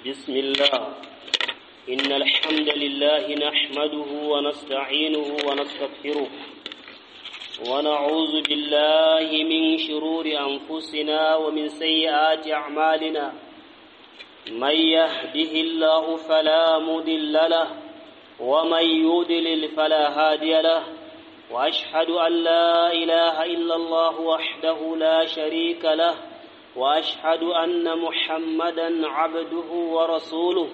بسم الله إن الحمد لله نحمده ونستعينه ونستغفره ونعوذ بالله من شرور أنفسنا ومن سيئات أعمالنا من يهده الله فلا مضل له ومن يضلل فلا هادي له وأشهد أن لا إله إلا الله وحده لا شريك له واشهد ان محمدا عبده ورسوله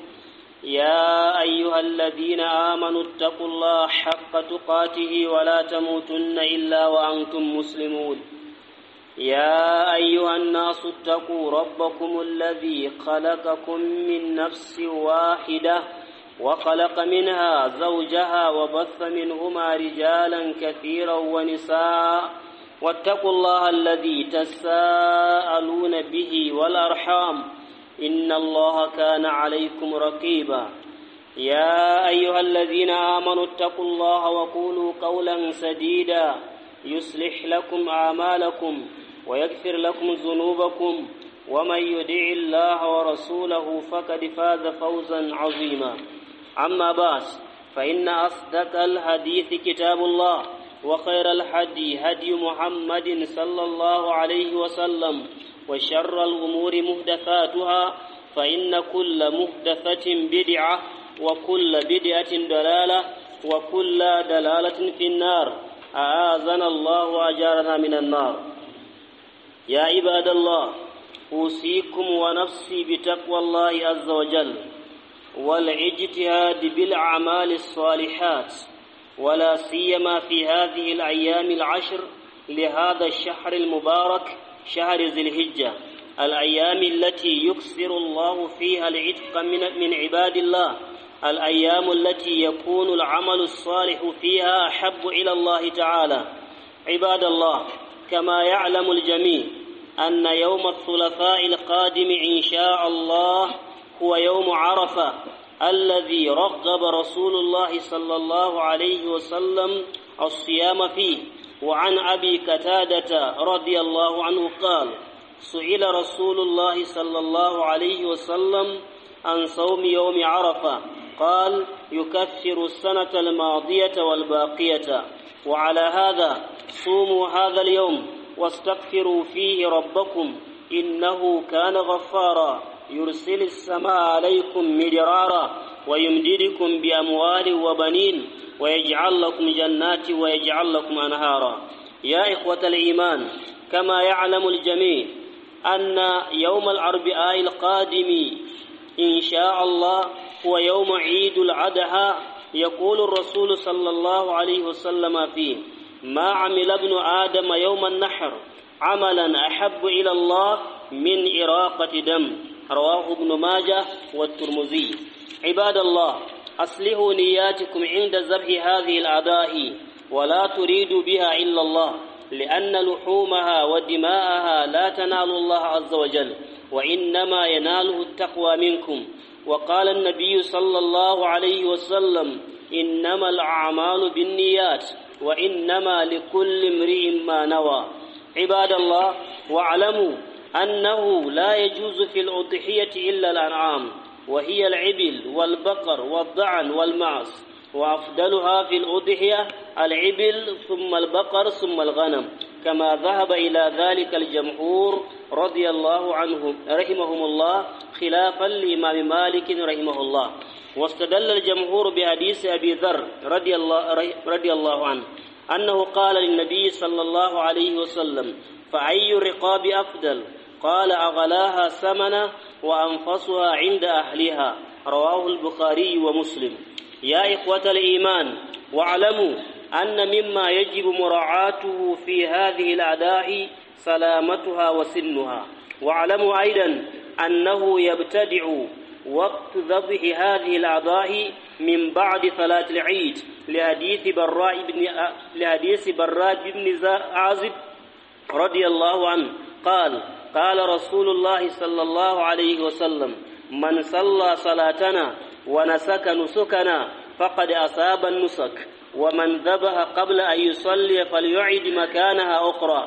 يا ايها الذين امنوا اتقوا الله حق تقاته ولا تموتن الا وانتم مسلمون يا ايها الناس اتقوا ربكم الذي خلقكم من نفس واحده وخلق منها زوجها وبث منهما رجالا كثيرا ونساء واتقوا الله الذي تساءلون به والأرحام إن الله كان عليكم رقيبا يا أيها الذين آمنوا اتقوا الله وقولوا قولا سديدا يصلح لكم أعمالكم ويغفر لكم ذنوبكم ومن يدع الله ورسوله فقد فاز فوزا عظيما أما بعد فإن أصدق الحديث كتاب الله وخير الهدي هدي محمد صلى الله عليه وسلم وشر الأمور محدثاتها فإن كل محدثة بدعة وكل بدعة دلالة وكل دلالة في النار أعاذنا الله وأجارنا من النار يا عباد الله أوصيكم ونفسي بتقوى الله عز وجل والاجتهاد بالأعمال الصالحات ولا سيما في هذه الأيام العشر لهذا الشهر المبارك شهر ذي الهجة الأيام التي يكثر الله فيها العتق من, من عباد الله الأيام التي يكون العمل الصالح فيها أحب إلى الله تعالى عباد الله كما يعلم الجميع أن يوم الثلاثاء القادم إن شاء الله هو يوم عرفة الذي رغب رسول الله صلى الله عليه وسلم الصيام فيه وعن أبي كتادة رضي الله عنه قال سئل رسول الله صلى الله عليه وسلم عن صوم يوم عرفة قال يكفر السنة الماضية والباقية وعلى هذا صوموا هذا اليوم واستغفروا فيه ربكم إنه كان غفارا يرسل السماء عليكم مدرارا ويمددكم بأموال وبنين ويجعل لكم جنات ويجعل لكم أنهارا يا إخوة الإيمان كما يعلم الجميع أن يوم الأربعاء القادم إن شاء الله هو يوم عيد العدها يقول الرسول صلى الله عليه وسلم فيه ما عمل ابن آدم يوم النحر عملا أحب إلى الله من إراقة دم رواه ابن ماجه والترمذي عباد الله أصلحوا نياتكم عند ذبح هذه الأعداء ولا تريدوا بها إلا الله لأن لحومها ودماءها لا تنال الله عز وجل وإنما يناله التقوى منكم وقال النبي صلى الله عليه وسلم إنما الأعمال بالنيات وإنما لكل امرئ ما نوى عباد الله واعلموا أنه لا يجوز في الأضحية إلا الأنعام وهي العبل والبقر والضعن والمعز وأفضلها في الأضحية العبل ثم البقر ثم الغنم كما ذهب إلى ذلك الجمهور رضي الله عنهم رحمهم الله خلافا لإمام مالك رحمه الله واستدل الجمهور بحديث أبي ذر رضي الله, رضي الله عنه أنه قال للنبي صلى الله عليه وسلم فأي الرقاب أفضل قال أغلاها ثمنا وأنفسها عند أهلها رواه البخاري ومسلم يا إخوة الإيمان واعلموا أن مما يجب مراعاته في هذه الأداء سلامتها وسنها واعلموا أيضا أنه يبتدع وقت ذبح هذه الأعضاء من بعد صلاة العيد لحديث براء بن لحديث براء بن عازب رضي الله عنه قال قال رسول الله صلى الله عليه وسلم من صلى صلاتنا ونسك نسكنا فقد أصاب النسك ومن ذبح قبل أن يصلي فليعد مكانها أخرى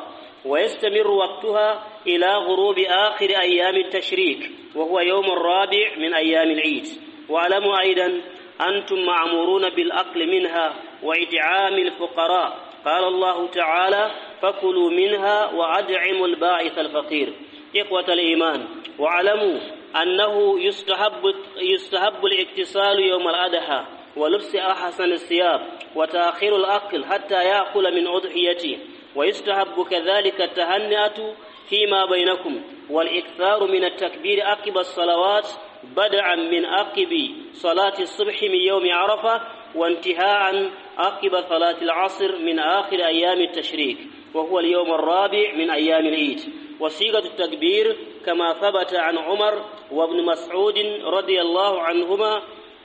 ويستمر وقتها إلى غروب آخر أيام التشريك وهو يوم الرابع من أيام العيد واعلموا أيضا أنتم معمورون بالأكل منها وإدعام الفقراء قال الله تعالى فكلوا منها وأدعموا الباعث الفقير إخوة الإيمان واعلموا أنه يستحب يستحب الاغتسال يوم الأضحى ولبس أحسن الثياب وتأخير الأكل حتى يأكل من أضحيته ويستحب كذلك التهنئة فيما بينكم والإكثار من التكبير عقب الصلوات بدعا من عقب صلاة الصبح من يوم عرفة وانتهاء عقب صلاة العصر من آخر أيام التشريك وهو اليوم الرابع من أيام العيد وصيغة التكبير كما ثبت عن عمر وابن مسعود رضي الله عنهما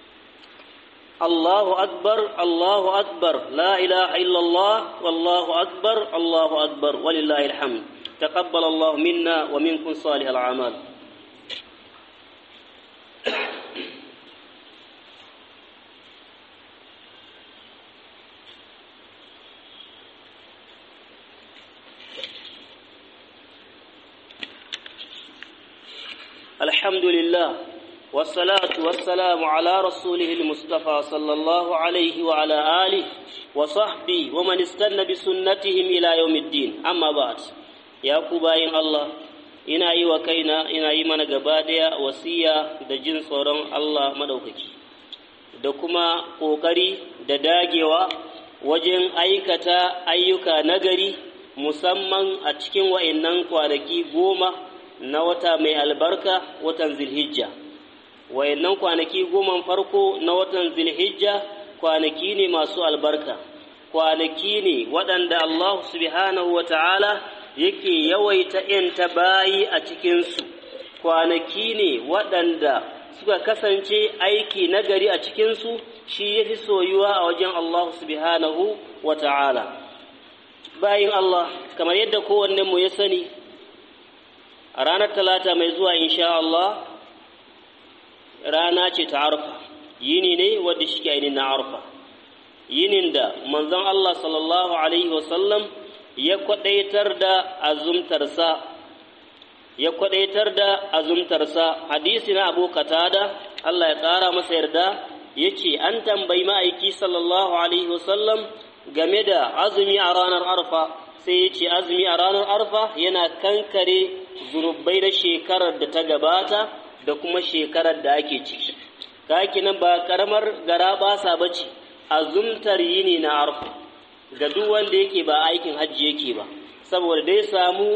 الله أكبر الله أكبر لا إله إلا الله والله أكبر الله أكبر ولله الحمد تقبل الله منا ومنكم صالح الأعمال الحمد لله والصلاة والسلام على رسوله المصطفى صلى الله عليه وعلى آله وصحبه ومن استنى بسنتهم إلى يوم الدين أما بعد يا كوباين الله ina yi wa kaina ina yi mana gaba daya wasiya da jin tsoron Allah madaukaki da kuma ƙoƙari da dagewa wajen aikata ayyuka nagari musamman a cikin wa'innan kwanaki goma na wata mai albarka watan zilhijja wayannan kwanaki goma farko na watan zilhijja kwanaki ne masu albarka kwanaki ne waɗanda Allah subhanahu wa ta'ala yake yawaita ‘yanta bayi a cikinsu kwanaki ne waɗanda suka kasance aiki nagari a cikinsu shi ya fi soyuwa a wajen Allah subhanahu wa ta'ala bayin Allah kamar yadda kowannenmu ya sani a ranar talata mai zuwa insha Allah rana ce ta arfa yini ne wadda shi ke ainihin na arfa yinin da manzon Allah sallallahu alaihi wasallam ya kwadaitar da azumtarsa ya kwadaitar da azumtarsa hadisi na abu katada Allah ya ƙara masa yarda ya ce an tambayi ma'aiki sallallahu alaihi wasallam game da azumi a ranar arfa sai ya ce azumi a ranar arfa yana kankare zunubai na shekarar da ta gabata da kuma shekarar da ake ciki kaki nan ba karamar gara basa ba ce azumtar yini na arfa ga duk wanda yake ba aikin hajji yake ba saboda dai samu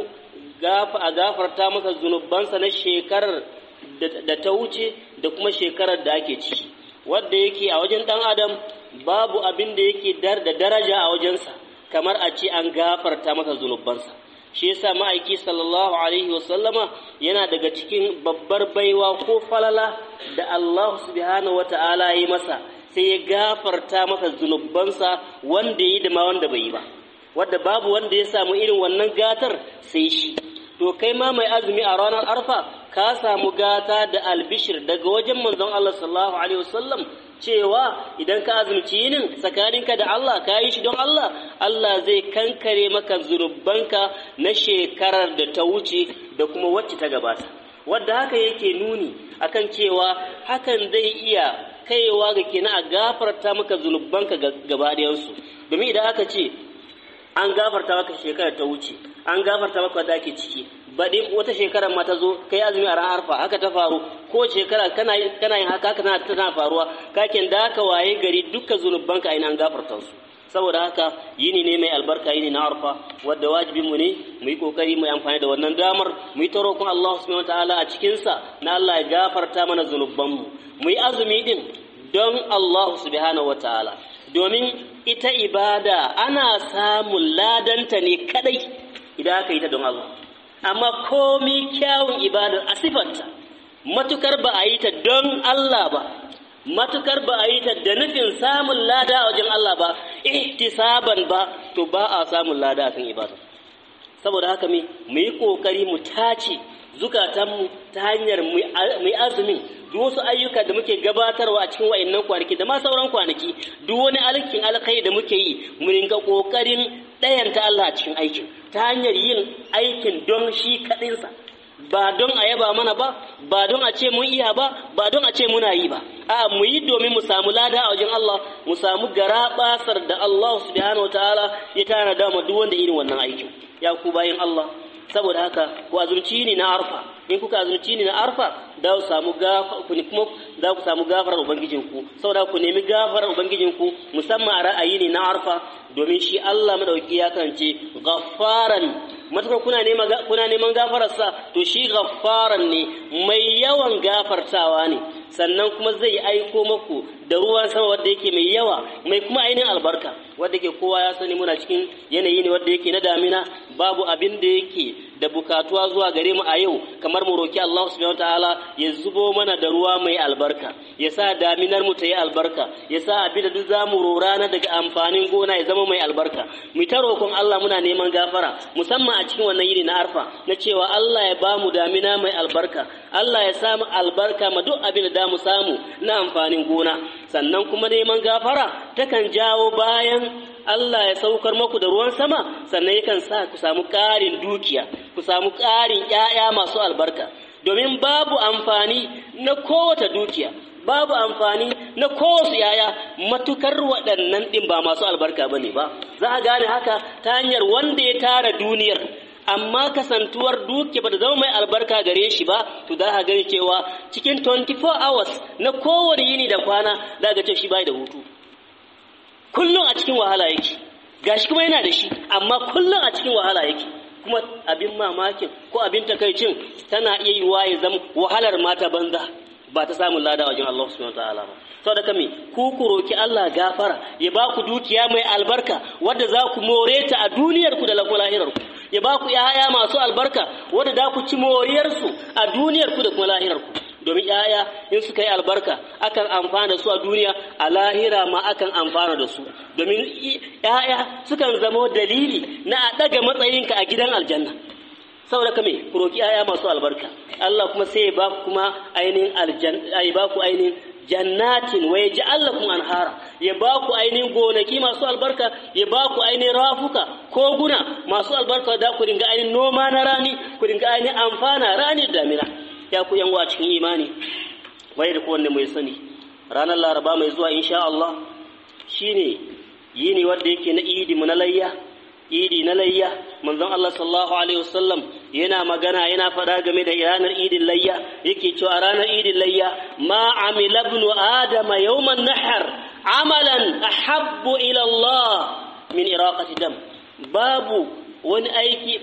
a gafarta masa zunubansa na shekarar da ta wuce da kuma shekarar da ake ciki wadda yake a wajen ɗan adam babu abin da yake da daraja a wajensa kamar a ce an gafarta masa zunubansa shi yasa ma'aiki sallallahu alaihi wasallama yana daga cikin babbar baiwa ko falala da Allah subhanahu wata'ala ya yi masa sai ya gafarta masa zunubansa wanda yi da ma wanda bai yi ba wadda babu wanda ya samu irin wannan gatar sai shi to kai ma mai azumi a ranar arfa ka samu gata da albishir daga wajen manzon Allah sallallahu alaihi wasallam cewa idan ka azumci yinin tsakaninka da Allah ka yi shi don Allah Allah zai kankare maka zunubanka na shekarar da ta wuce da kuma wacce ta gabata wadda haka yake nuni akan cewa hakan zai iya kaiwa ga kenan a gafarta maka zunubanka gaba ɗayansu domin idan aka ce an gafarta maka shekarar ta wuce an gafarta maka wadda ake ciki baɗi wata shekarar ma ta zo kai azumi a ran arfa haka ta faru ko shekara kana yin haka haka tana faruwa kakin da haka waye gari dukkan zunubanka ainihin an gafarta su saboda haka yini ne mai albarka yini na arfa wadda wajibin mu ne mu yi kokari mu yi amfani da wannan damar mu yi ta roƙon Allah subhanahu wataala a cikin sa na Allah ya gafarta mana zunuban mu mu yi azumi din don Allah subhanahu wataala domin ita ibada ana samun ladanta ne kadai idan aka yi ta don Allah amma komi kyawun ibadar a sifarta matukar ba a yi ta don Allah ba matukar ba a yi ta da nufin samun lada a wajen Allah ba ihtisaban ba to ba a samun lada a kan ibada saboda haka mu yi kokari mu tace zukatanmu ta hanyar mu yi azumin duk wasu ayyuka da muke gabatarwa a cikin wa'annan kwanaki da ma sauran kwanaki duk wani alkin alkai da muke yi mu rinka kokarin ɗayanta Allah a cikin aikin ta hanyar yin aikin don shi kaɗinsa ba don a yaba mana ba ba don a ce mun iya ba ba don a ce muna yi ba a mu yi domin mu samu lada a wajen Allah mu samu gara basar da Allah subhanahu wataala ya tana da duk wanda irin wannan aikin ya ku bayin Allah saboda haka ku azumci ni na arfa in kuka azumci ni na arfa da ku samu gafa ku kuma za ku samu gafarar ubangijinku saboda ku nemi gafarar ubangijinku musamman a ra'ayi ne na arfa domin shi Allah madauki ya kance gaffaran matakar kuna neman kuna neman gafararsa to shi gaffaran ne mai yawan gafartawa ne sannan kuma zai aiko maku da ruwan sama wanda yake mai yawa mai kuma ainihin albarka wanda ke kowa ya sani muna cikin yanayi ne wanda yake na damina babu abin da yake da bukatuwa zuwa gare mu a yau kamar mu roki Allah subhanahu wataala ya zubo mana da ruwa mai albarka ya sa daminar mu ta yi albarka ya sa abin da duk zamu rora na daga amfanin gona ya zama mai albarka mu ta roƙon Allah muna neman gafara musamman a cikin wannan yini na arfa na cewa Allah ya bamu damina mai albarka Allah ya samu albarka ma duk abin da mu samu na amfanin gona sannan kuma neman gafara takan jawo bayan Allah ya saukar maku da ruwan sama sannan yakan sa ku samu ƙarin dukiya ku samu ƙarin ƴaƴa masu albarka domin babu amfani na kowace dukiya babu amfani na kowace yaya matukar waɗannan ɗin ba masu albarka bane ba za a gane haka ta hanyar wanda ya tara duniyar amma kasantuwar duke ba da zama mai albarka gare shi ba to za a gani cewa cikin 24 hours na kowane yini da kwana za ga ce shi bai da hutu kullum a cikin wahala yake gashi kuma yana da shi amma kullum a cikin wahala yake kuma abin mamakin ko abin takaicin tana iya yiwa ya zama wahalar mata banza ba ta samun lada wajen Allah subhanahu wataala ba saboda kame ku ku roki Allah gafara ya ba ku dukiya mai albarka wadda za ku more ta a duniyar ku da lahirar ku ya ba ku ‘ya'ya masu albarka wadda za ku ci moriyarsu a duniyarku da kuma lahirarku domin ‘ya'ya in suka yi albarka akan amfana da su a duniya a lahira ma akan amfana da su domin ‘ya'ya sukan zama dalili na a ɗaga matsayinka a gidan aljanna saboda kame ku roki ‘ya'ya masu albarka Allah kuma sai ya ba ku kuma ainihin aljanna ya ba ku ainihin jannatin wa yaj'al lakum anhara ya ba ku ainihin gonaki masu albarka ya ba ku ainihin rafuka koguna masu albarka da ku dinga ainihin noma na rani ku dinga ainihin amfana rani da damina ya ku yan cikin imani bai da kowanne mai sani ranar laraba mai zuwa insha Allah shine yini wanda yake na idi mu na layya idi na layya manzon Allah sallallahu alaihi wasallam yana magana yana faɗa game da ranar idin layya yake cewa ranar idin layya ma amila ibnu adama yawman nahar amalan ahabbu ila Allah min iraqati dam babu wani aiki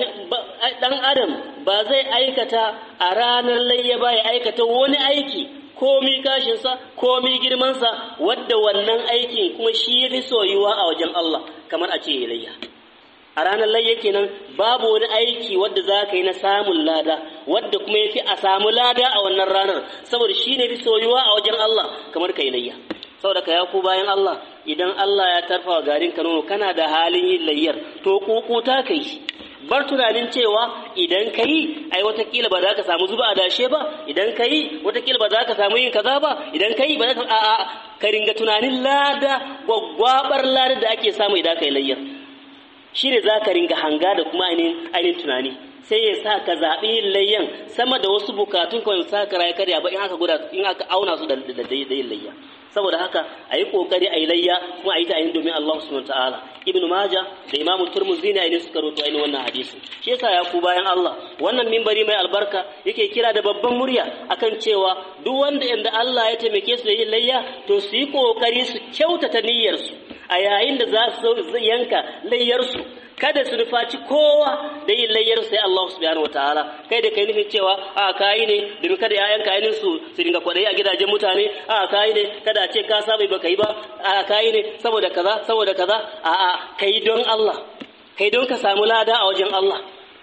dan adam ba zai aikata a ranar layya ba ya aikata wani aiki komi kashinsa komi girmansa wadda wannan aikin kuma shi ya fi soyuwa a wajen Allah kamar a ce layya a ranar layya kenan babu wani aiki wadda za ka yi na samun lada wadda kuma ya fi a samu lada a wannan ranar saboda shi ne fi soyuwa a wajen Allah kamar ka yi layya saboda ka ya ku bayan Allah idan Allah ya tarfa wa garin ka nono kana da halin yin layyar to kukuta ka yi bar tunanin cewa idan ka yi ai watakila ba za ka samu zuba a dashe ba idan ka yi watakila ba za ka samu yin kaza ba idan ka yi ba za ka a'a ka ringa tunanin lada gwaggwabar lada da ake samu idan ka yi layyar shi ne za ka ringa hanga da kuma ainihin tunani sai ya sa ka zaɓi yin layyan sama da wasu bukatun kawai sa ka rayu karya ba in aka guda in aka auna su da yin layya saboda haka a yi ƙoƙari a yi layya kuma a yi ta ainihin domin Allah subhanahu ta'ala ibn Majah da Imam Turmuzi ne ainihin suka roto ainihin wannan hadisi shi yasa ya ku bayan Allah wannan mimbari mai albarka yake kira da babban murya akan cewa duk wanda inda Allah ya taimake su da yin layya to su yi ƙoƙari su kyautata niyyarsu a yayin da za su yanka layyarsu kada su nufaci kowa da yin layyar sai Allah subhanahu wataala kai da kai nufin cewa a kayi ne domin kada ƴaƴanka ainin su su dinga kwaɗayi a gidajen mutane a kayi ne kada a ce ka saba ba kai ba a kayi ne saboda kaza saboda kaza a a kai don Allah kai don ka samu lada a wajen Allah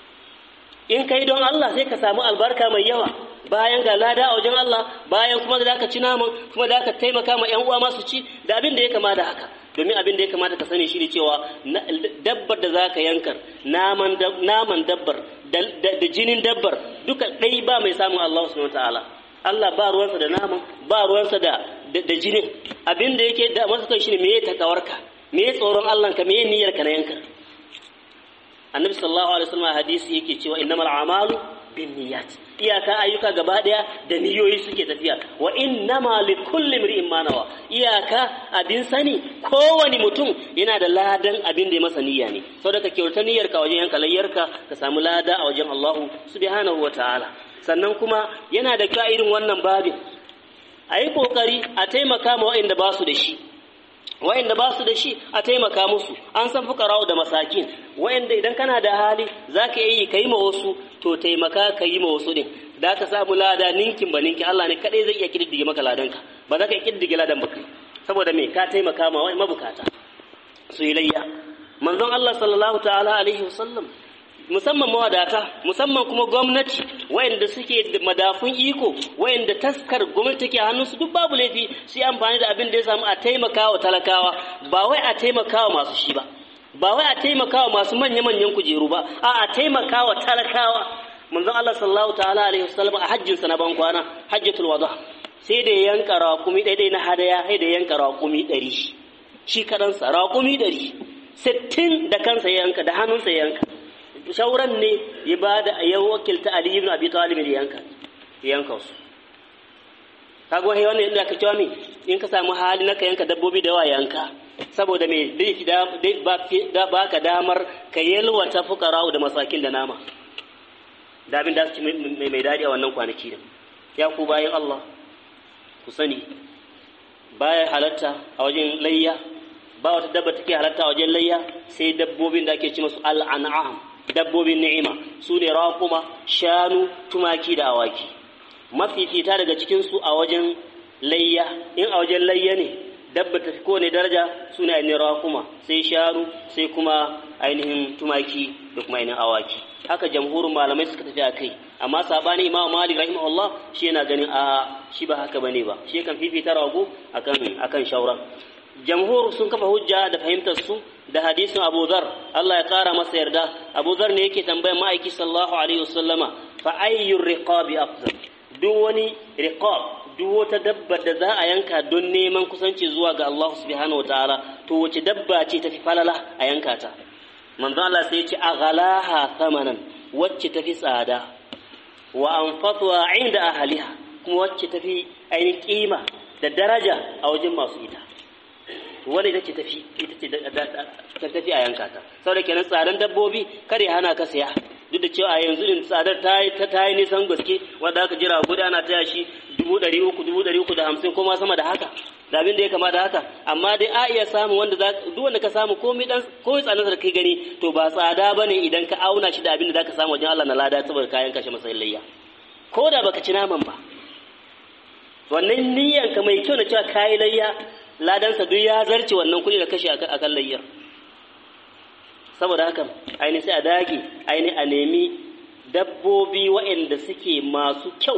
in kai don Allah sai ka samu albarka mai yawa bayan ga lada a wajen Allah bayan kuma da ka ci naman kuma da ka taimaka ma ƴan uwa masu ci da abin da ya kama da haka domin abin da ya kamata ka sani shi ne cewa dabbar da za ka yankar naman dabbar da jinin dabbar duka ɗai ba mai samun Allah subhanahu ta'ala Allah ba ruwansa da naman ba ruwansa da da jinin abin da yake da masa kai shine meye takawarka meye tsoron Allah ka meye niyyar ka na yankar annabi sallallahu alaihi wasallam hadisi yake cewa innamal a'malu binniyat iyaka ayyuka gaba daya da niyoyi suke tafiya wa innama likulli imri'in ma nawa iyaka abin sani kowani mutum yana da ladan abin da ya masa niyya ne saboda ka kyauta niyyarka wajen yanka layyarka ka samu lada a wajen Allah subhanahu wataala sannan kuma yana da ka irin wannan babin a yi kokari a taimaka ma waɗanda ba su da shi wa'inda ba su da shi a taimaka musu an san fukarau da masakin wa'inda idan kana da hali za ka yi ka yi ma wasu to taimaka ka yi ma wasu din da ka samu lada ninkin ba ninkin Allah ne kadai zai iya kididdige maka ladanka ba za ka iya kididdige ladan ba kai saboda me ka taimaka ma wa'in mabukata su yi layya manzon Allah sallallahu ta'ala alaihi wasallam musamman mawadata musamman kuma gwamnati wayanda suke da madafun iko wayanda taskar gwamnati take hannunsu duk babu laifi su yi amfani da abin da ya samu a taimakawa talakawa ba wai a taimakawa masu shi ba ba wai a taimakawa masu manya-manyan kujeru ba a a taimakawa talakawa manzon Allah sallallahu ta'ala alaihi wasallam a hajjin sa na ban kwana hajjatul wada sai da yanka raƙumi daidai na hadaya sai da yanka raƙumi ɗari shi kadansa raƙumi ɗari sittin da kansa yanka da hannunsa yanka shauran ne ya ba da ya wakilta Ali ibn Abi Talib da yanka yanka su kaga wai wannan inda ka cewa me in ka samu hali na ka yanka dabbobi da yawa yanka saboda me da ba ka damar ka yalwata fukara'u da masakin da nama da abin da su ci mai daɗi a wannan kwanaki din ya ku bayan Allah ku sani baya halatta a wajen layya ba wata dabba take halatta a wajen layya sai dabbobin da ake ci masu al'an'am dabbobin ni'ima su ne raƙuma shanu tumaki da awaki mafifita daga cikinsu a wajen layya in a wajen layya ne dabba ta fi kowane daraja su ne ainihin raƙuma sai shanu sai kuma ainihin tumaki da kuma ainihin awaki haka jamhurin malamai suka tafi a kai amma sabani imamu malik rahimahullah shi yana ganin a shi ba haka bane ba shi kan fifita rago akan akan shauran jamhur sun kafa hujja da fahimtar su da hadisin Abu Dharr Allah ya kara masa yarda Abu Dharr ne yake tambayar ma'aiki sallallahu alaihi wasallama fa ayyur riqabi afdal duk wani riqab duk wata dabba da za a yanka don neman kusanci zuwa ga Allah subhanahu wataala to wace dabba ce tafi falala a yanka ta manzo Allah sai ya ce aghalaha thamanan wacce tafi tsada wa anfatuha inda ahliha kuma wacce tafi ainihin kima da daraja a wajen masu ita wanda ita ce tafi ita ce ta tafi a yanka ta saboda kenan tsadan dabbobi kare hana ka saya duk da cewa a yanzu din tsadar ta yi ta yi nisan gaske wanda aka jira guda ana taya shi dubu ɗari uku dubu ɗari uku da hamsin ko ma sama da haka da abin da ya kama da haka amma dai a iya samun wanda za duk wanda ka samu komai dan komai tsadan da kai gani to ba tsada bane idan ka auna shi da abin da zaka samu wajen Allah na lada saboda kayan kashe masa layya ko da baka ci naman ba wannan niyyanka mai kyau na cewa kayi layya ladansa duk ya zarce wannan kuɗi da kashe a kan layyar saboda haka aini sai a dage aini a nemi dabbobi waɗanda suke masu kyau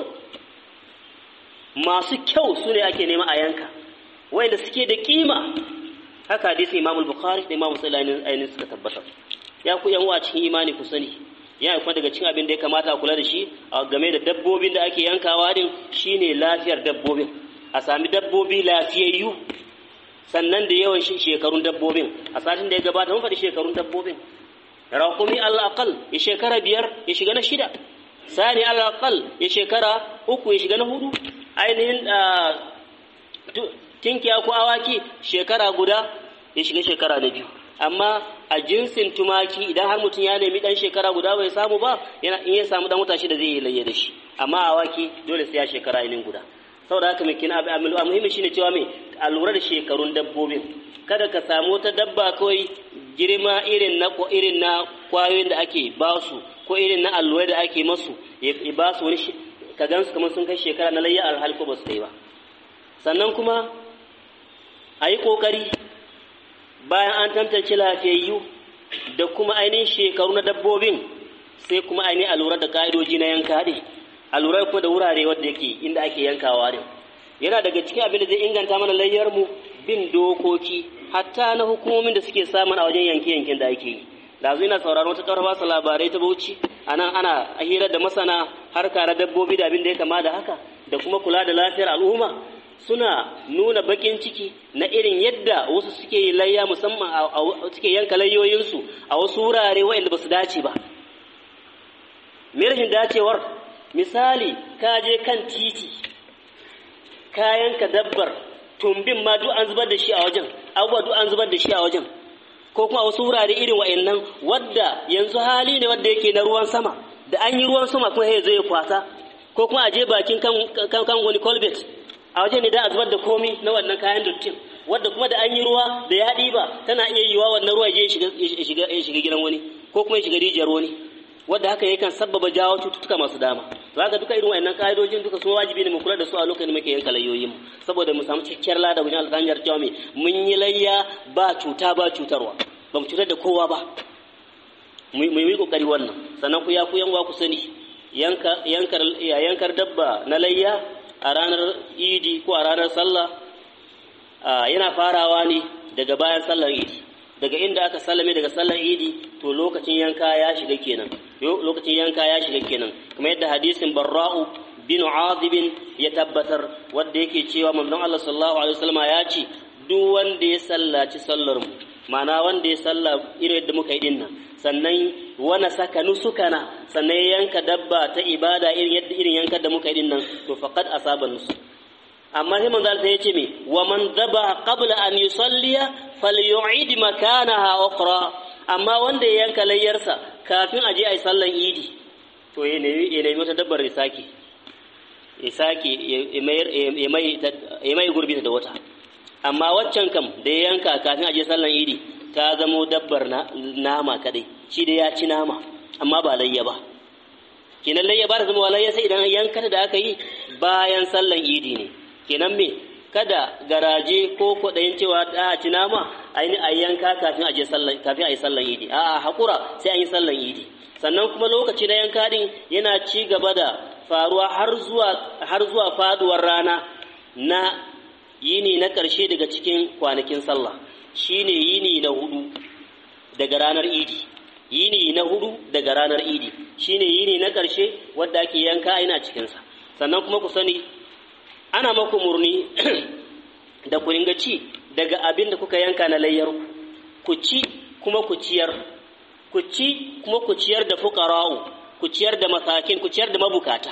masu kyau su ne ake nema a yanka waɗanda suke da kima haka hadisi imam bukhari da imam muslim ainihin suka tabbatar ya ku yan uwa cikin imani ku sani ya kuma daga cikin abin da ya kamata a kula da shi a game da dabbobin da ake yankawa din shine lafiyar dabbobin a sami dabbobi lafiyayyu sannan da yawan shekarun dabbobin a satin da ya gabata mun faɗi shekarun dabbobin raƙumi al'aqal ya shekara biyar ya shiga na shida sani al'aqal ya shekara uku ya shiga na hudu ainihin tinkiya ko awaki shekara guda ya shiga shekara na biyu amma a jinsin tumaki idan har mutum ya nemi dan shekara guda bai samu ba yana in ya samu dan wata shida zai yi layya da shi amma awaki dole sai ya shekara ainihin guda saboda haka mai kina a muhimmi shine cewa mai a lura da shekarun dabbobin kada ka samu wata dabba kawai girma irin na irin na kwayoyin da ake ba su ko irin na allurai da ake masu ya ba su wani ka gansu kamar sun kai shekara na layya alhal ko ba su kai ba sannan kuma a yi ƙoƙari bayan an tantance lafiyayyu da kuma ainihin shekaru na dabbobin sai kuma ainihin a lura da ƙa'idoji na yanka ne a lura kuma da wurare wadda yake inda ake yankawa ne yana daga cikin abin da zai inganta mana layyar mu bin dokoki hatta na hukumomin da suke samun a wajen yanke-yanken da ake yi da zai na sauraron wata kawar basu labarai ta bauchi a nan ana hirar da masana harka na dabbobi da abin da ya kama da haka da kuma kula da lafiyar al'umma suna nuna bakin ciki na irin yadda wasu suke yi layya musamman suke yanka layyoyinsu a wasu wurare waɗanda ba su dace ba me rashin dacewar misali ka je kan titi ka yanka dabbar tumbin ma duk an zubar da shi a wajen abubuwa duk an zubar da shi a wajen ko kuma a wasu wurare irin wa'annan wadda yanzu hali ne wadda yake na ruwan sama da an yi ruwan sama kuma zai kwasa ko kuma a je bakin kan wani colbert a wajen ne da a zubar da komi na wannan kayan dottin wadda kuma da an yi ruwa da ya ɗiba tana iya yiwa wannan ruwa ya shiga gidan wani ko kuma ya shiga rijiyar wani wadda haka yakan sabbaba jawo cututtuka masu dama to haka duka irin wayannan ka'idojin duka sun wajibi ne mu kula da su a lokacin da muke yanka layoyin mu saboda mu samu cikakkiyar lada wajen alƙanjar cewa me mun yi layya ba cuta ba cutarwa ba mu cutar da kowa ba mu yi kokari wannan sannan ku ya ku yan ku sani yanka yankar yankar dabba na layya a ranar idi ko a ranar sallah yana farawa ne daga bayan sallar idi daga inda aka sallame daga sallar idi to lokacin yanka ya shiga kenan lokacin yanka ya shiga kenan kuma yadda hadisin barra'u bin azibin ya tabbatar wanda yake cewa manzon Allah sallallahu alaihi wasallam ya ce duk wanda ya sallaci sallar mu ma'ana wanda ya salla irin yadda muka yi dinnan sannan wana saka nusukana sannan ya yanka dabba ta ibada irin yadda irin yankar da muka yi dinnan to faqad asaba nusuk amma sai manzo Allah ya ce me wa man daba qabla an yusalliya falyu'id makanaha ukhra amma wanda ya yanka layyarsa kafin aje ai sallan idi to ya nemi ya nemi wata dabbar ya sake ya sake ya mai ya mai gurbi da wata amma waccan kam da ya yanka kafin aje sallan idi ta zamo dabbar nama kadai shi da ya ci nama amma ba layya ba kenan layya ba da zama layya sai idan yanka da aka yi bayan sallan idi ne kenan me kada garaje ko kwaɗayin cewa a ci nama aini a yanka kafin a je sallan kafin a yi sallan idi a'a hakura sai an yi sallan idi sannan kuma lokaci na yanka din yana ci gaba da faruwa har zuwa har zuwa faduwar rana na yini na ƙarshe daga cikin kwanakin sallah shine yini na hudu daga ranar idi yini na hudu daga ranar idi shine yini na ƙarshe wadda ake yanka ina cikinsa sannan kuma ku sani ana maku murni da ku ringa ci daga abin da kuka yanka na layyar ku ci kuma ku ciyar ku ci kuma ku ciyar da fuqara'u ku ciyar da masakin ku ciyar da mabukata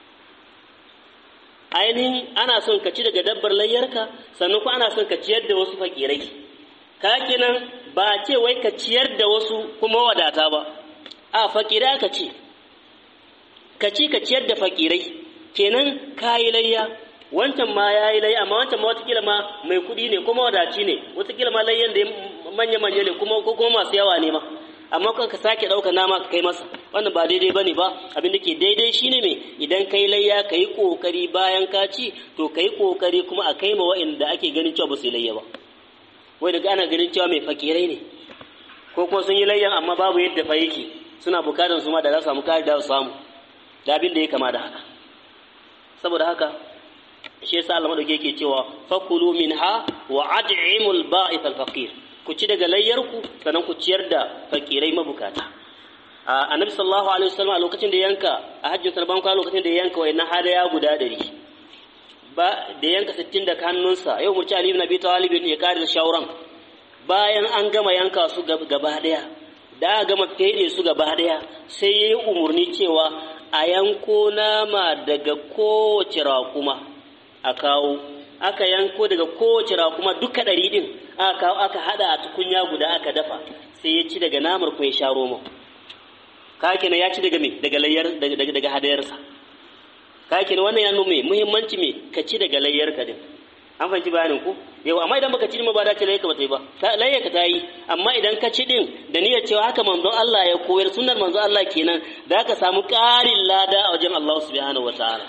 ainihin ana son ka ci daga dabbar layyarka sannan kuma ana son ka ciyar da wasu fakirai ka kenan ba ce wai ka ciyar da wasu kuma wadata ba a fakirai ka ci ka ci ka ciyar da fakirai kenan ka yi layya wancan ma ya yi layya amma wancan ma watakila ma mai kuɗi ne kuma wadaci ne watakila ma layyan da manya-manya ne kuma ko kuma masu yawa ne ma amma kan ka sake ɗauka nama ka kai masa wannan ba daidai bane ba abin da ke daidai shine me idan kai layya ka yi ƙoƙari bayan ka ci to ka yi ƙoƙari kuma a kai ma wa'inda ake ganin cewa ba su yi layya ba wai daga ana ganin cewa mai fakirai ne ko kuma sun yi layyan amma babu yadda fa yake suna bukatar su ma da za su samu kari da su samu da abin da ya kama da haka saboda haka shi yasa Allah madauke yake cewa fakulu minha wa ad'imul ba'ith al-faqir ku ci daga layyarku sannan ku ciyar da fakirai mabukata annabi sallallahu alaihi wasallam a lokacin da yanka a hajjin sarban kwa lokacin da yanka wayannan hadaya guda ɗari ba da yanka 60 da hannunsa yau murci ali ibn abi talib ya kare da shauran bayan an gama yanka su gaba daya da aka gama fede su gaba daya sai yayi umurni cewa a yanko nama daga kowace raƙuma a kawo aka yanko daga kowace raƙuma duka ɗari ɗin aka kawo aka haɗa a tukunya guda aka dafa sai ya ci daga namar kuma ya sha romo ka kenan ya ci daga me daga layyar daga daga hadayarsa ka kenan wannan ya nuna me muhimmanci me ka ci daga layyar ka din an fahimci bayanin ku yau amma idan baka ci din ba da ce layyar ka ba ta yi ba layyar ka ta yi amma idan ka ci din da niyyar cewa haka manzon Allah ya koyar sunnar manzon Allah kenan da ka samu ƙarin lada a wajen Allah subhanahu wataala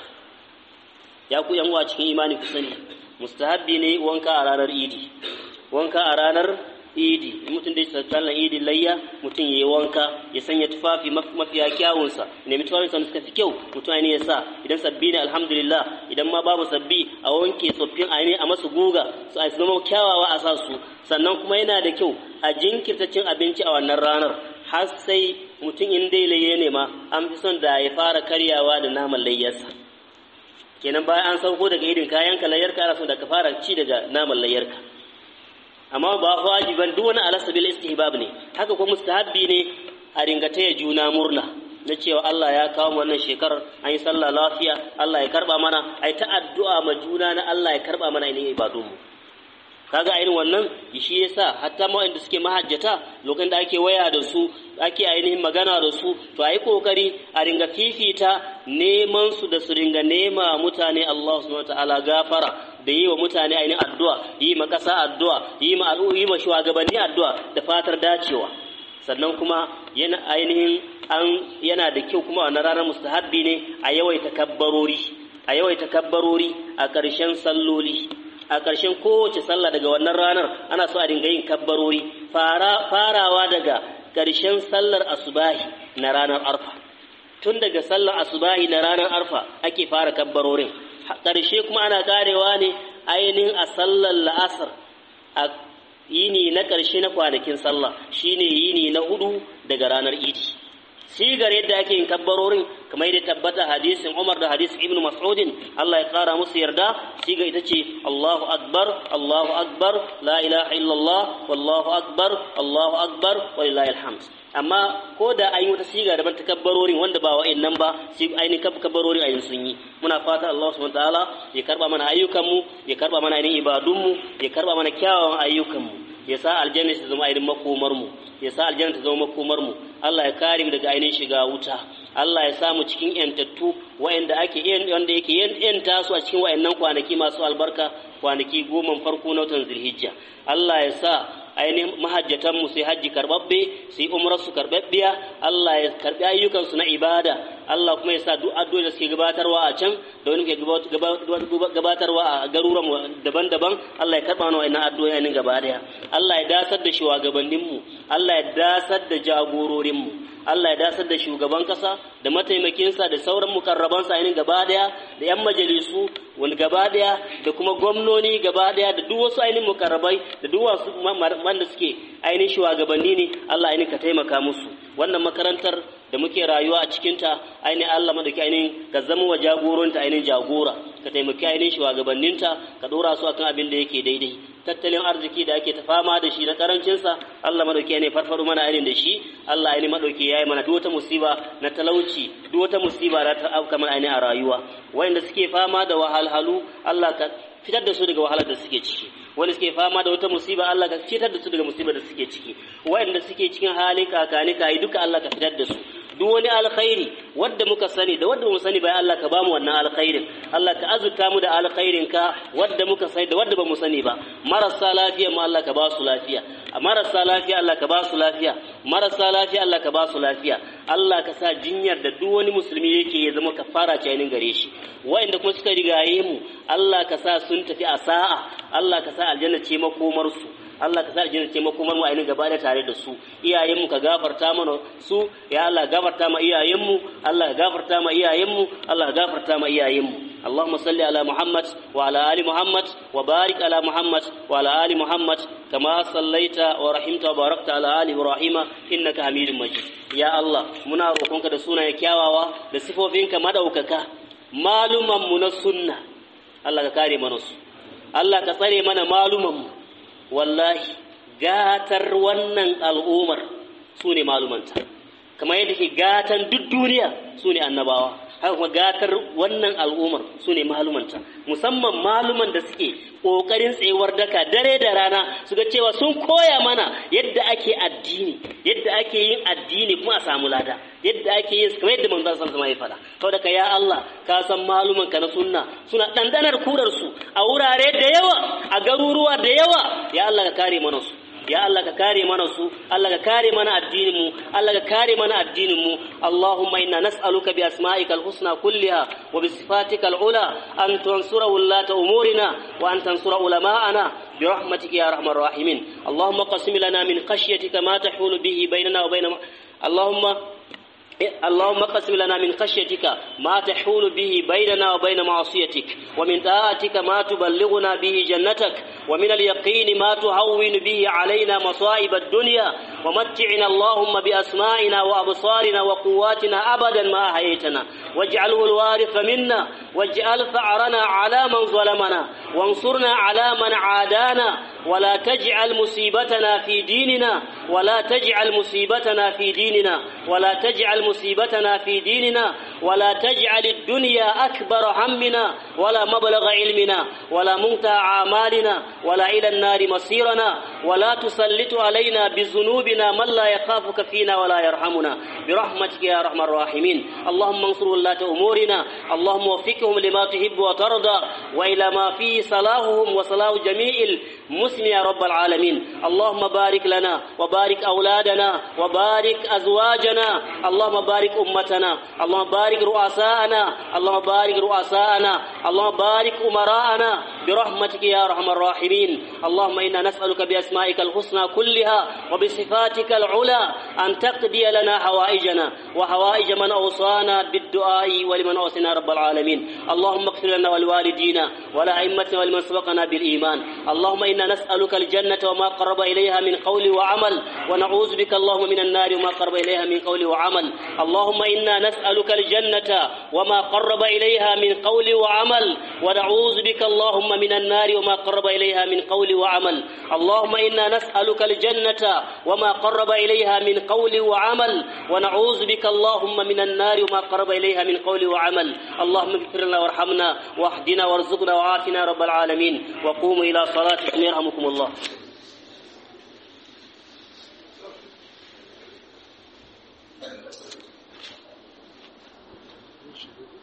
ya ku yan uwa cikin imani ku sani mustahabbi ne wanka a ranar idi wanka a ranar idi in mutum dai sallan idi layya mutum ya yi wanka ya sanya tufafi mafiya kyawunsa nemi tufafin sa suka fi kyau mutum ne ya sa idan sabbi ne alhamdulillah idan ma babu sabbi a wanke tsoffin aini a masu guga su a zama kyawawa a sa su sannan kuma yana da kyau a jinkirta cin abinci a wannan ranar har sai mutum in dai layye ne ma an fi son da ya fara karyawa da naman layyarsa kenan bayan an sauko daga idin kayan ka layyarka ana so da ka fara ci daga naman layyarka amma ba wajiban duk wani alasa bil istihbab ne haka kuma mustahabbi ne a ringa taya juna murna na cewa Allah ya kawo mu wannan shekarar an yi sallah lafiya Allah ya karba mana ai ta addu'a ma juna na Allah ya karba mana ainihin ibadun mu kaga irin wannan shi yasa hatta ma wanda suke mahajjata lokacin da ake waya da su ake ainihin magana da su to ayi kokari a ringa fifita neman su da su ringa nema mutane Allah subhanahu wataala gafara da yi wa mutane ainihin addu'a yi ma kasa addu'a yi ma yi ma shugabanni addu'a da fatar dacewa sannan kuma yana ainihin an yana da kyau kuma wannan ranar mustahabbi ne a yawaita kabbarori a yawaita kabbarori a ƙarshen salloli a ƙarshen kowace sallah daga wannan ranar ana so a dinga yin kabbarori farawa daga ƙarshen sallar asubahi na ranar arfa tun daga sallar asubahi na ranar arfa ake fara kabbarorin ƙarshe kuma ana karewa ne ainihin a sallar la'asar a yini na ƙarshe na kwanakin sallah shine yini na hudu daga ranar idi sigar yadda ake yin kabbarorin kamar yadda tabbata hadisin Umar da hadisin Ibn Mas'udin Allah ya kara musu yarda siga ita ce Allahu akbar Allahu akbar la ilaha illallah wallahu akbar Allahu akbar walillahi alhamd amma ko da an yi wata siga daban ta kabbarorin wanda ba wa'annan ba sai ainihin kabbarorin ayin sun yi muna fata Allah subhanahu wataala ya karba mana ayyukanmu ya karba mana ainihin ibadunmu ya karba mana kyawawan ayyukanmu ya sa aljanna ta zama ainihin makomar mu ya sa aljanna ta zama makomar mu Allah ya kare mu daga ainihin shiga wuta Allah ya sa mu cikin yantattu wa'anda ake wanda yake yanta su a cikin wa'annan kwanaki masu albarka kwanaki goma farko na watan Zulhijja Allah ya sa ainihin mahajjatan mu sai hajji karbabbe sai umrar su karbabbiya Allah ya karbi ayyukan su na ibada Allah kuma ya sa duk addu'o'i da suke gabatarwa a can da wani ke gabatarwa a garuruwan daban-daban Allah ya karba mana wannan addu'o'i ne gaba daya Allah ya dasar da shugabannin mu Allah ya dasar da jagororin mu Allah ya dasar da shugaban kasa da mataimakinsa da sauran mukarrabansa ainihin gaba daya da yan majalisu wani gaba daya da kuma gwamnoni gaba daya da duk wasu ainihin mukarrabai da duk wasu wanda suke ainihin shugabanni ne Allah ainihin ka taimaka musu wannan makarantar da muke rayuwa a cikinta ainihin Allah madauki ainihin ka zama wa jagoronta ainihin jagora ka taimaki ainihin shugabanninta ka dora su akan abin da yake daidai tattalin arziki da ake ta fama da shi na karancinsa Allah madauki ainihin farfaro mana ainihin da shi Allah ainihin madauki yayi mana duk wata musiba na talauci duk wata musiba da ta auka mana ainihin a rayuwa wanda suke fama da wahalhalu Allah ka fitar da su daga wahalar da suke ciki wanda suke fama da wata musiba Allah ka fitar da su daga musibar da suke ciki wanda suke cikin halin kakani kai duka Allah ka fitar da su duk wani alkhairi wadda muka sani da wadda mu sani bai Allah ka bamu wannan alkhairin Allah ka azurta mu da alkhairin ka wadda muka sani da wadda ba mu sani ba marasa lafiya mu Allah ka ba su lafiya marasa lafiya Allah ka ba su lafiya marasa lafiya Allah ka ba su lafiya Allah ka sa jinyar da duk wani musulmi yake ya zama kafara ce ainin gare shi wa'anda kuma suka rigaye mu Allah ka sa sun tafi a sa'a Allah ka sa aljanna ce makomar su Allah ka sa aljanna ce makomar mu ainihin gaba da tare da su iyayen mu ka gafarta mana su ya Allah gafarta ma iyayen mu Allah ka gafarta ma iyayen mu Allah ka gafarta ma iyayen mu اللهم صل على محمد وعلى آل محمد وبارك على محمد وعلى آل محمد كما صليت ورحمت وباركت على آل إبراهيم إنك حميد مجيد يا الله منا روكونك da sunaye kyawawa da sifofinka madaukaka maluman mu na sunna Allah ka kare mana su Allah ka tsare mana maluman mu wallahi gatar wannan al'umar su ne malumanta kamar yadda ke gatan duk duniya su ne annabawa haka kuma gatar wannan al'ummar su ne malumanta musamman maluman da suke ƙoƙarin tsayuwar daka dare da rana su ga cewa sun koya mana yadda ake addini yadda ake yin addini kuma a samu lada yadda ake yin kamar yadda manzon sallallahu alaihi wasallam ya faɗa to daga ya Allah ka san maluman ka na sunna suna dandanar kurar su a wurare da yawa a garuruwa da yawa ya Allah ka kare mana su ya Allah ka kare mana su Allah ka kare mana addinin mu Allah ka kare mana addinin mu Allahumma inna nas'aluka bi asma'ikal husna kulliha wa bi sifatikal ula an tansura wallata umurina wa an tansura ulama'ana برحمتك يا ارحم الراحمين اللهم قسم لنا من خشيتك ما تحول به بيننا وبين اللهم اللهم قسم لنا من خشيتك ما تحول به بيننا وبين معصيتك ومن طاعتك ما تبلغنا به جنتك ومن اليقين ما تهون به علينا مصائب الدنيا ومتعنا اللهم بأسمائنا وأبصارنا وقواتنا أبدا ما أحييتنا واجعله الوارث منا واجعل ثأرنا على من ظلمنا وانصرنا على من عادانا ولا تجعل مصيبتنا في ديننا ولا تجعل مصيبتنا في ديننا ولا تجعل مصيبتنا في ديننا ولا تجعل الدنيا أكبر همنا ولا مبلغ علمنا ولا منتهى أعمالنا ولا إلى النار مصيرنا ولا تسلط علينا بذنوبنا من لا يخافك فينا ولا يرحمنا برحمتك يا أرحم الراحمين اللهم انصر ولاة أمورنا اللهم وفقهم لما تحب وترضى وإلى ما فيه صلاحهم وصلاح جميع المسلمين يا رب العالمين اللهم بارك لنا وبارك أولادنا وبارك أزواجنا اللهم بارك أمتنا اللهم بارك رؤساءنا اللهم بارك رؤساءنا اللهم بارك أمراءنا برحمتك يا أرحم الراحمين اللهم إنا نسألك بأسمائك الحسنى كلها وبصفاتك العلى أن تقضي لنا حوائجنا وحوائج من أوصانا بالدعاء ولمن أوصينا رب العالمين اللهم اغفر لنا ولوالدينا ولأئمتنا ولمن سبقنا بالإيمان اللهم إنا نسألك الجنة وما قرب إليها من قول وعمل ونعوذ بك اللهم من النار وما قرب إليها من قول وعمل اللهم إنا نسألك الجنة وما قرب إليها من قول وعمل ونعوذ بك اللهم من النار وما قرب إليها من قول وعمل اللهم إنا نسألك الجنة وما قرب إليها من قول وعمل ونعوذ بك اللهم من النار وما قرب إليها من قول وعمل اللهم اغفر لنا وارحمنا واهدنا وارزقنا وعافنا رب العالمين وقوموا إلى صلاتكم يرحمكم الله Thank you.